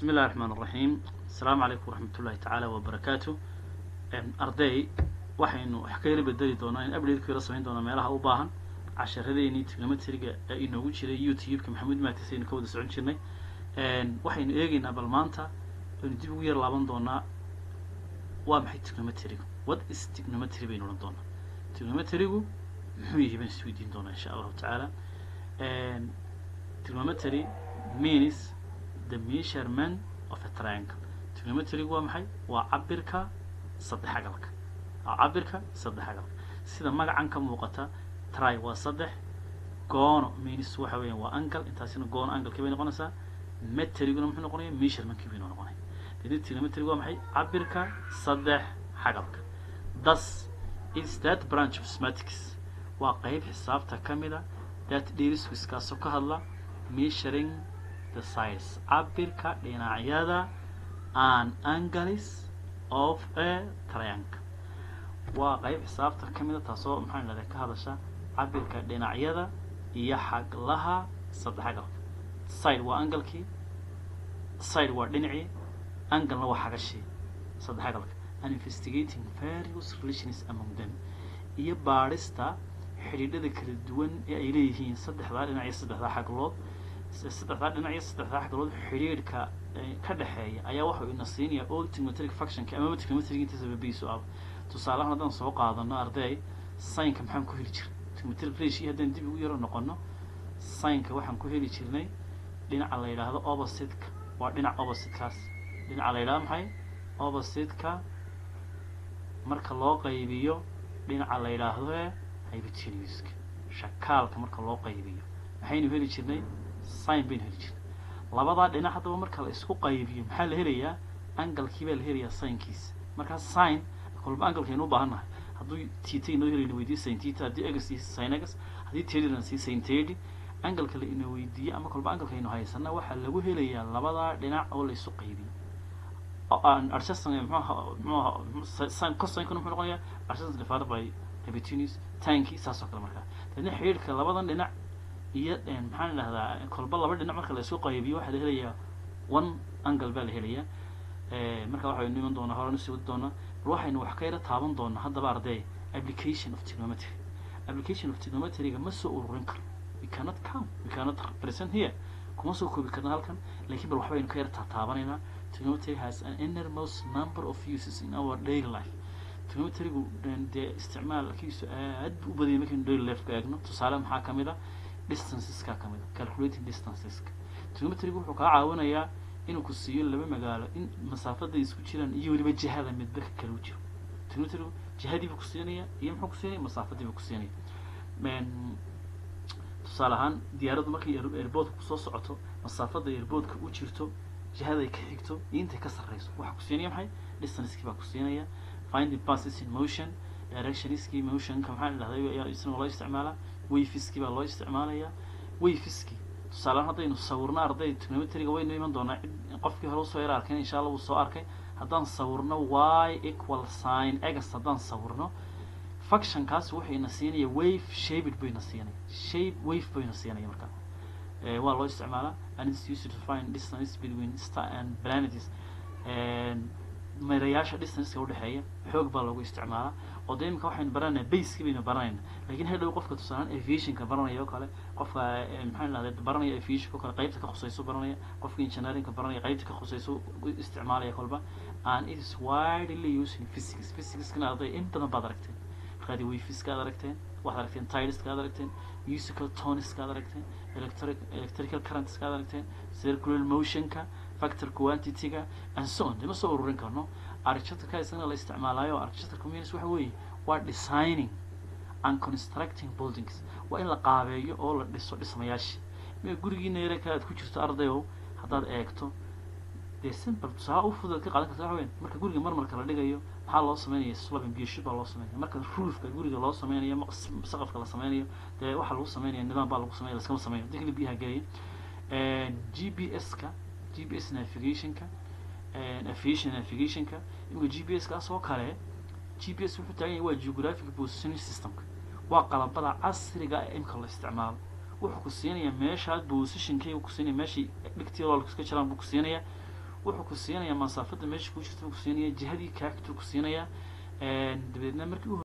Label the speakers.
Speaker 1: bismi illahi raxmaan raxiim asalaamu calaykum waraxmat ullahi tacaala wabarakaatu arday waxaynu wax ka yara bedeli doonaa in update yara samayn doonaa meelaha u baahan casharadeenii trigonometriga ee inoogu jiray youtube-ka maxamuud maatis aynu ka wada socon jirnay waxaynu eegeynaa bal maanta aynu dib ugu yar laaban doonaa waa maxay trigonometriga what is trigonometry baynu odhan doonaa trigonometrigu muxuu yahay baan isweydiin doonaa insha allahu tacaala trigonometry means the measurement of a triangle trigonometrigu waa maxay waa cabirka saddex agalka waa cabirka saddex agalka sida magacan ka muuqata try waa saddex goono means waxa weeyaan waa angle intaasina goono anglekii bay noqonaysaa metriguna muxuu noqonaya measurementkii baynu noqonaya deni trigonometrigu waa maxay cabirka saddex xagalka thus is that branch of mathematics waa qeyb xisaabta ka mida that deals with kaasoo ka hadla measuring the size cabirka dhinacyada and angles of a triangle waa qeyb xisaabta ka mida taasoo maxaan idhahdaa ka hadasha cabirka dhinacyada iyo xaglaha saddex agalka side waa angalkii side waa dhinacii anglena waa xagashii saddex agalka and investigating various relations among them iyo baadhista xidhiidhada kala duwan ee ay leeyihiin saddexdaa dhinac iyo saddexdaa xaglood saddexdaa dhinac iyo saddexdaa xaglood xidhiidhka ka dhexeeya ayaa waxau ina siinaya all trigonometric functionka amaba trigonometric intiisa babiisu ah tusaalahan haddaan soo qaadano arday signka maxaan ku heli jirnay trigonometric ratio haddaan dib ugu yaro noqono signka waxaan ku heli jirnay dhinaca la yidhaahdo opposite-ka waa dhinac opposite-kaas dhinaca la yidhahdo maxay opposite-ka marka loo qaybiyo dhinaca la yidhaahdo ee hypotenuska shakaalka marka loo qaybiyo maxaynu heli jirnay sign baynu heli jirnay labadaa dhinac haddaba marka la isku qaybiyo maxaa la helayaa angalkii baa la helayaa signkiisa markaa sign kolba angalkaynu u baahan nahay hadduu tita inoo helayna weydiyo sin tita haddii egas iyo sin egas haddii tedina sii sin tedi angalka la ina weydiiyo ama kolba angalkaynu haysana waxaa lagu helayaa labadaa dhinac oo la isu qaybiyo adjusting mxuaha mxuaha cosinkuna muxuu noqonayaa adjusting divided by hypotenuse tanki saas oo kale markaa dadna xidhiidhka labadan dhinac iyo maxaan idhahdaa kolba laba dhinac marka la isku qaybiyo waxaa la helayaa one angle baa la helayaa marka waxaynu iman doonaa horena sii wadi doonaa bal waxaynu wax ka yara taaban doonaa haddaba arday application of trigonometry application of trigonometryga ma soo ururin karo we cannot count we cannot present here kuma soo koobi karna halkan laakiin bal waxbaynu ka yara taataabanaynaa trigonometry has an innermost number of uses in our daily life trigonometrygu dee isticmaalkiisu aad bu u badiyay markaynu daily life ka eegno tusaale maxaa kamid a distanceska kamid a calculating distanceska trigonometrygu wuxuu kaa caawinayaa inuu ku siiyo laba magaalo in masaafaday isku jiraan iyo weliba jihada midba ka kala u jiro trigonometrygu jihadiibuu ku siinaya iyo muxuu ku siinaya masaafadiibuu ku siinaya tusaale ahaan diyaaraddu markay airboodka kusoo socoto masaafada airboodka u jirto jihaday ka xigto iyo intay ka sarreyso waxaa ku siinaya maxay distancekii baa ku siinaya finding passes in motion directionskii motionka maxaa idhahday isna loo isticmaalaa wayfiskii baa loo isticmaalaya wayfiskii tusaalehaan haddaynu sawirno arday trigonometriga waynu iman doonaa cid qofkii hore usoo yara arkayn insha allah wuu soo arkay haddaan sawirno y equal sign egas haddaan sawirno functionkaas wuxuu ina siinaya wave shaped buu ina siinaya shape wave buu ina siinaya markaa waa loo isticmaalaa and it's used to find distance between star and planets meerayaasha distanceka udhexeeya xoog baa loogu isticmaalaa oo dee imika waxaynu baranayna baskii baynu baranayna lakin hadhow qofka tusaalaan aviationka baranaya oo kale qofka maxaa idhahda baranaya aviationka o kale qeybta ka khuseyso baranaya qofka engineeringka baranaya qeybta ka khuseyso isticmaalaya kolba and it is widely used in physics physicskana arday in badan baad aragteen markaadi wayfiska ad aragteen waxaad aragteen tileska ad aragteen musical toniska ad aragteen electric electrical currentska ad aragteen circular motionka factor quantity-ga and so on dee ma soo ururin karno architectureka isagana la isticmaalaayo architecture communities waxa weeye waa designing and constructing buildings waa in la qaabeeyo oo la dhiso dhismayaashii ma gurigiina yareka aad ku jirto ardayow haddaad eegto dee simple tusaale u fudud ka qaadan karta waxa weyan marka guriga marmarka la dhigayo maxaa loo sameynaya slabin biyashub baa loo sameynaya marka roofka guriga loo sameynayo saqafka la sameynayo dee waxaa lagu sameynaya nidaam baa lagu sameynaya laskama sameeyo hadii kale biyaha gelaya g p s ka g p s navigationka aviation navigationka imika g p s kaas oo kale g p s wuxuu taagan yahay waa geographic positioning systemka waa qalabada casriga ee imika la isticmaalo wuxuu ku siinayaa meeshaad positionkeyga ku siinaya meeshii dhigtii loolka iska jiraan buu ku siinayaa wuxuu ku siinayaa masaafada meesha ku jirta ku siinaya jihadii kaagtuu ku siinayaa dabeedna markii